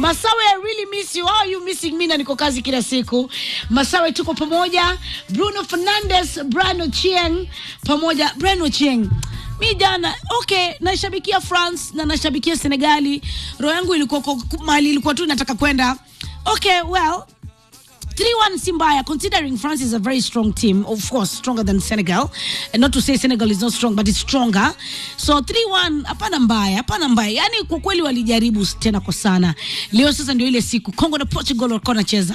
Masawe, I really miss you. How are you missing me? Na niko kazi kila siku. Masawe, tuko pamoja. Bruno Fernandes, Brano Chieng pamoja. Brano Chieng mi jana okay, nashabikia France na nashabikia Senegali. Roho yangu ilikuwa kwa- mahali ilikuwa tu nataka kwenda. Okay, well 3-1 si mbaya considering France is a very strong team of course stronger than Senegal and not to say Senegal is not strong but it's stronger so 3-1 hapana mbaya hapana mbaya yani kwa kweli walijaribu tena kwa sana leo sasa ndio ile siku Congo na Portugal walikuwa wanacheza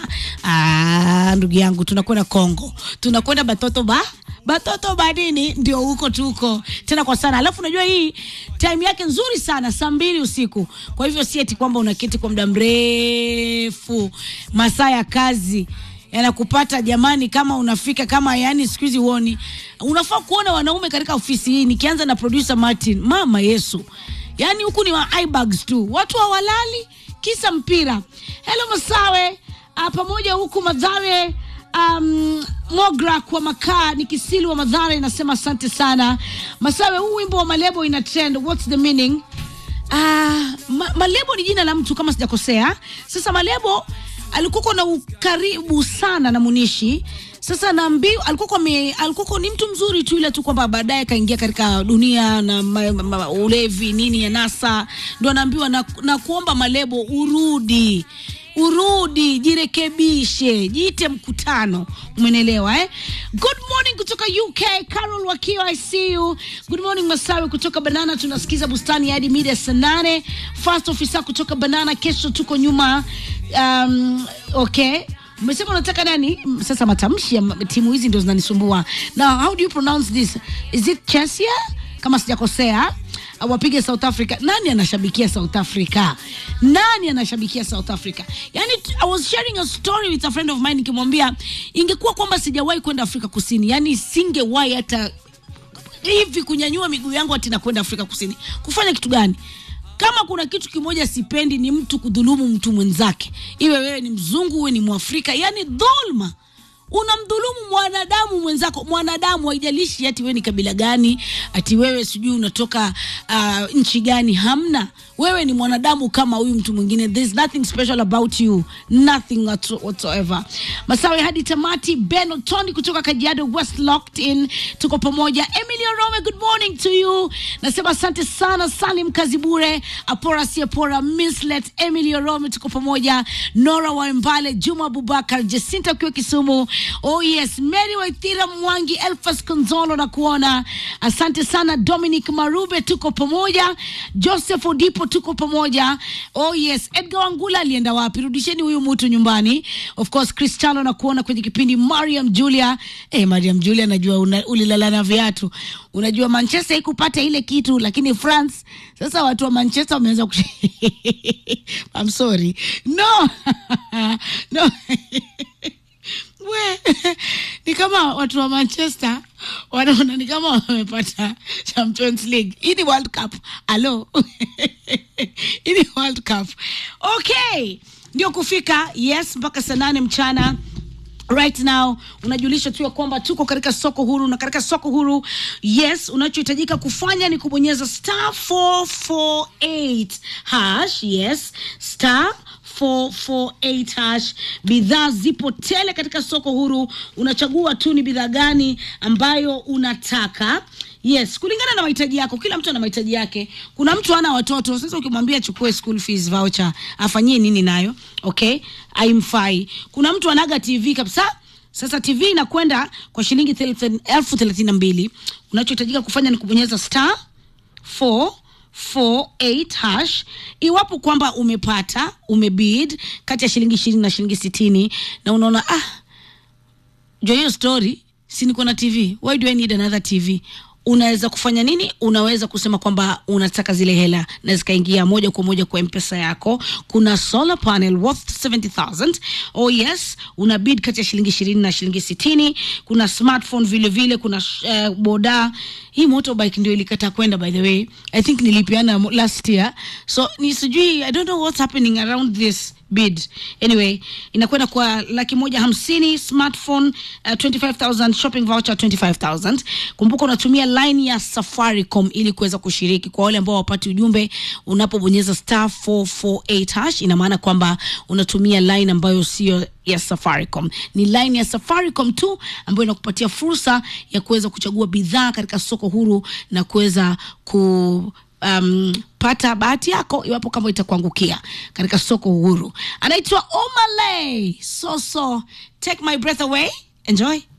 ah ndugu yangu tunakwenda Congo tunakwenda batoto ba batoto badini ndio huko tuko tena kwa sana alafu unajua hii time yake nzuri sana saa mbili usiku kwa hivyo si eti kwamba unaketi kwa muda mrefu masaa ya kazi yanakupata jamani kama unafika kama yani siku hizi huoni unafaa kuona wanaume katika ofisi hii nikianza na producer martin mama yesu yani huku ni wa eyebags tu watu hawalali kisa mpira helo masawe uh, pamoja huku madhare um, mogra kwa makaa ni kisili wa madhara inasema asante sana masawe huu wimbo wa malebo ina trend what's the meaning Ah, ma, malebo ni jina la mtu kama sijakosea sasa malebo alikuwa na ukaribu sana na munishi sasa naambiwa alikuwa ame- alikuwa ni mtu mzuri tu ila tu kwamba baadaye kaingia katika dunia na ma, ma, ma, ulevi nini ya nasa ndo anaambiwa na, na kuomba malebo urudi urudi jirekebishe jiite mkutano umenelewa eh? good morning kutoka uk carol wakiwa i see you good morning masawi kutoka banana tunasikiza bustani hadi mida ya saa nane fast officer kutoka banana kesho tuko nyuma um, okay umesema unataka nani Mm, sasa matamshi ya ma- timu hizi ndio zinanisumbua now how do you pronounce this is it chesia kama sijakosea Uh, wapige south africa nani anashabikia south africa nani anashabikia south africa yani t- i was sharing a story with a friend of mine nikimwambia ingekuwa kwamba sijawahi kwenda afrika kusini yani singewahi hata hivi kunyanyua miguu yangu ati nakwenda afrika kusini kufanya kitu gani kama kuna kitu kimoja sipendi ni mtu kudhulumu mtu mwenzake iwe wewe ni mzungu uwe ni mwafrika yani dhulma unamdhulumu mwanadamu mwenzako mwanadamu haijalishi ati wewe ni kabila gani ati wewe sijui unatoka uh, nchi gani hamna wewe ni mwanadamu kama huyu mtu mwingine there's nothing special about you nothing whatso- whatsoever masawe hadi tamati ben otoni kutoka kajiado west locked in tuko pamoja emilio rome good morning to you nasema asante sana salim kazibure apora siapora mislet emilio rome tuko pamoja nora wambale juma abubakar jacinta ukiwa kisumu oh yes mary waithira mwangi elfas konzolo na kuona asante sana dominic marube tuko pamoja joseph odipo tuko pamoja oh yes edgar wangula alienda wapi rudisheni huyu mtu nyumbani of course cristiano na kuona kwenye kipindi mariam julia eh, mariam julia najua una- ulilala na viatu unajua manchester ikupata ile kitu lakini france sasa watu wa manchester wameanza kush- I'm sorry no no we ni kama watu wa manchester wanaona ni kama wamepata champions league hii ni world cup alo hii ni world cup okay ndio kufika yes mpaka saa nane mchana right now unajulisha tu ya kwamba tuko katika soko huru na katika soko huru yes unachohitajika kufanya ni kubonyeza star 448 hash yes star 448 hash bidhaa zipo tele katika soko huru unachagua tu ni bidhaa gani ambayo unataka yes kulingana na mahitaji yako kila mtu ana mahitaji yake kuna mtu ana watoto sasa ukimwambia chukue school fees voucher afanyie nini nayo okay aimfai kuna mtu anaga tv kabisa sasa tv inakwenda kwa shilingi thelathini- elfu thelathini na mbili unachohitajika kufanya ni kubonyeza star 448 hash iwapo kwamba umepata umebid kati ya shilingi ishirini na shilingi sitini na unaona ah jo hiyo story si niko na tv why do i need another tv unaweza kufanya nini unaweza kusema kwamba unataka zile hela na zikaingia moja kwa moja kwa mpesa yako kuna solar panel worth 70000 oh yes una bid kati ya shilingi ishirini na shilingi sitini kuna smartphone vile vile kuna uh, boda hii motorbike ndio ilikata kwenda by the way i think nilipeana mo- last year so ni sijui i don't know what's happening around this bid anyway inakwenda kwa laki moja hamsini smartphone uh, 25000 shopping voucher 25000 kumbuka unatumia line ya safaricom ili kuweza kushiriki kwa wale ambao wapati ujumbe unapobonyeza star 448 hash ina maana kwamba unatumia line ambayo sio ya safaricom ni line ya safaricom tu ambayo inakupatia fursa ya kuweza kuchagua bidhaa katika soko huru na kuweza ku um, pata bahati yako iwapo kama itakuangukia katika soko huru anaitwa omaley soso take my breath away enjoy